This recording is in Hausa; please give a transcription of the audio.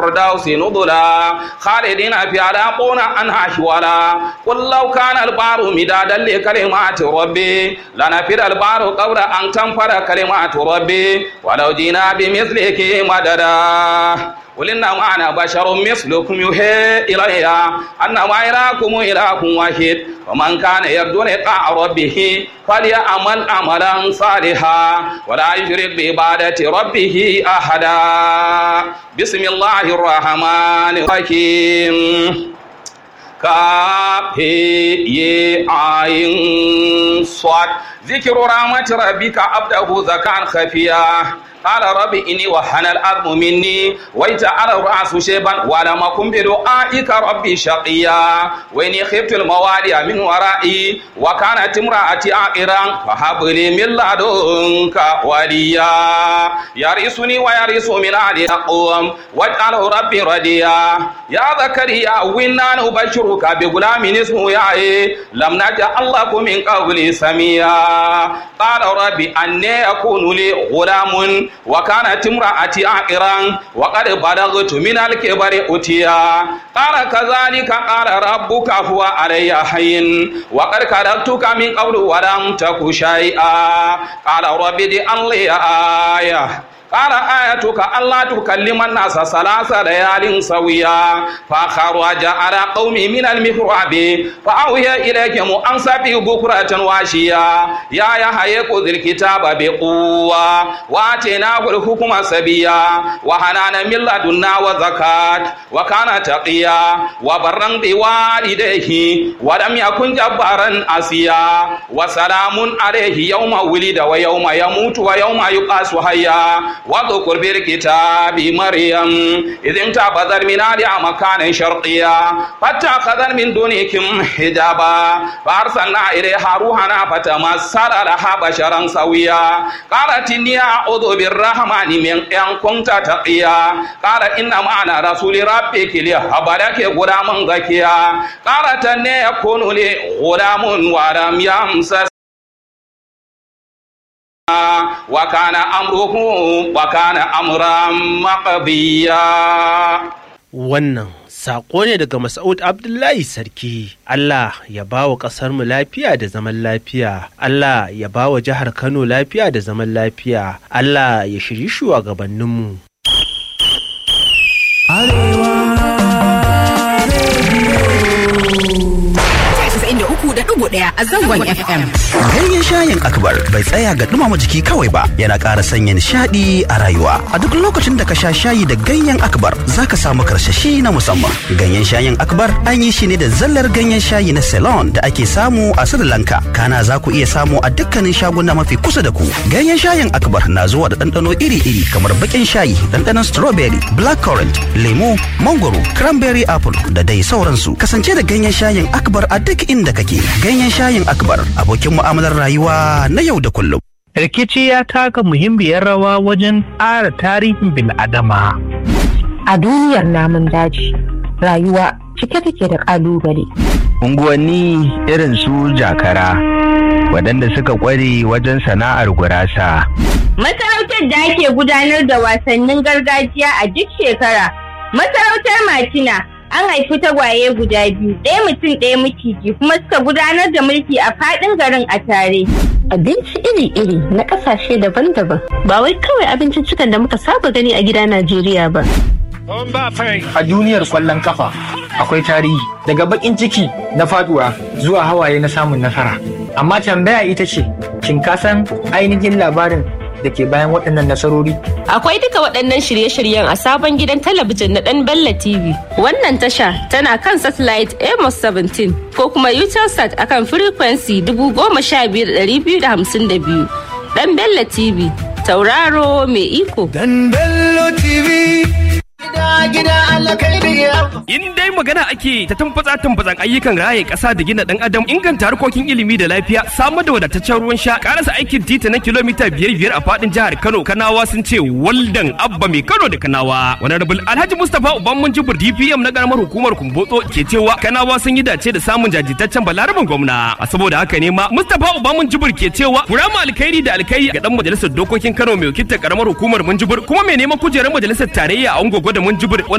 الفردوس نزلا خالدين فيها لا يقون عنها حولا قل لو كان البحر مدادا لكلمات ربي لنفد البحر قبل أن تنفد كلمات ربي ولو جينا بمثله مددا قل إنما أنا بشر مثلكم يوحي إلي أنما إلهكم إله واحد ومن كان يرجو لقاء ربه فليعمل عملا صالحا ولا يشرك بعبادة ربه أحدا بسم الله الرحمن الرحيم كافي عين صاد ذكر رحمة ربك عبده زكاة خفيا قال رب إني وهن الأرض مني ويجعل الرأس شيبا ولم أكن بدعائك ربي شقيا وإني خفت الموالي من ورائي وكانت امرأتي عاقرا فهب لي من لدنك وليا يرثني ويرث من آل يقوم واجعله ربي رديا يا زكريا وإنا نبشرك بغلام اسمه يحيى لم نجعل لكم من قبل سميا قال ربي أني يكون لي غلام وكانت امرأتي عاقرا وقد بلغت من الكبر أتيا قال كذلك قال ربك هو علي حين وقد خلقتك من قبل ولم تك شيئا قال رب اجعل لي آية قال آيتك ألا تكلم الناس ثلاث ليال سويا فخرج على قومي من المحراب فأوهي إليكم أن سبحوا بكرة واشيا يا يحيى خذ الكتاب بقوة وآتيناه الحكم سبيا وحنانا من لدنا وزكاة وكان تقيا وبرا بوالديه ولم يكن جبارا أسيا وسلام عليه يوم ولد ويوم يموت ويوم يقاس حيا واذكر في الكتاب مريم إذ انتبذت من آلها مكانا شرقيا فاتخذت من دونكم حجابا فأرسلنا إليها روحنا فتمثل لها بشرا سويا قالت إني أعوذ بالرحمن من إن كنت تقيا قال إنما أنا رسول ربك لهب لك غلاما زكيا قالت أن يكون لي غلام ولم يمسس وكان أمره وكان أمرا مقضيا wannan saƙo ne daga Mas'ud Abdullahi Sarki. Allah ya ba wa ƙasarmu lafiya da zaman lafiya. Allah ya ba wa jihar Kano lafiya da zaman lafiya. Allah ya shiri shugabanninmu. ɗaya a zangon FM. Ganyen shayin akbar bai tsaya ga dumama jiki kawai ba yana ƙara sanya nishaɗi a rayuwa. A duk lokacin da ka sha shayi da ganyen akbar za ka samu karsashi na musamman. Ganyen shayin akbar an yi shi ne da zallar ganyen shayi na Ceylon da ake samu a Sri Lanka. Kana za ku iya samu a dukkanin shaguna mafi kusa da ku. Ganyen shayin akbar na zuwa da ɗanɗano iri-iri kamar baƙin shayi, ɗanɗanon strawberry, blackcurrant, lemu, mangoro, cranberry apple da dai sauransu. Kasance da ganyen shayin akbar a duk inda kake. Ganyen shayin akbar abokin mu'amalar rayuwa na yau da kullum. Rikici ya taka muhimmiyar rawa wajen ƙara tarihin bil'adama. A duniyar namun daji, rayuwa cike take da ƙalubale. Unguwanni irin su jakara, waɗanda suka ƙware wajen sana'ar gurasa. Masarautar da ake gudanar da wasannin gargajiya a duk shekara. Masarautar Matina an haifi tagwaye guda biyu ɗaya mutum ɗaya maciji kuma suka gudanar da mulki a faɗin garin a tare. Abinci iri-iri na ƙasashe daban-daban ba wai kawai abincin cikan da muka saba gani a gida Najeriya ba. A duniyar kwallon kafa akwai tarihi daga bakin ciki na faduwa zuwa hawaye na samun nasara. Amma tambaya ita ce, shin ka san ainihin labarin da ke bayan waɗannan nasarori? Akwai duka waɗannan shirye-shiryen a sabon gidan talabijin na ɗan Bella TV. Wannan tasha tana kan satellite Amos 17 ko kuma Utelsat akan frequency 15252. Ɗan Bella TV, tauraro mai iko. Dan Bello TV. gida Allah kai da In dai magana ake ta tumfatsa tumfatsan ayyukan raye ƙasa da gina ɗan adam inganta harkokin ilimi da lafiya samar da wadataccen ruwan sha karasa aikin titi na kilomita biyar biyar a faɗin jihar Kano Kanawa sun ce waldan abba mai Kano da Kanawa. Honorable Alhaji Mustapha Uban Jibir DPM na karamar hukumar Kumbotso ke cewa Kanawa sun yi dace da samun jajirtaccen balaraban gwamna. A saboda haka ne ma Mustapha Uban Jibir ke cewa kurama alkhairi da alkhairi ga dan majalisar dokokin Kano mai wakiltar karamar hukumar Munjibir kuma mai neman kujerar majalisar tarayya a Ungogo da Munjibir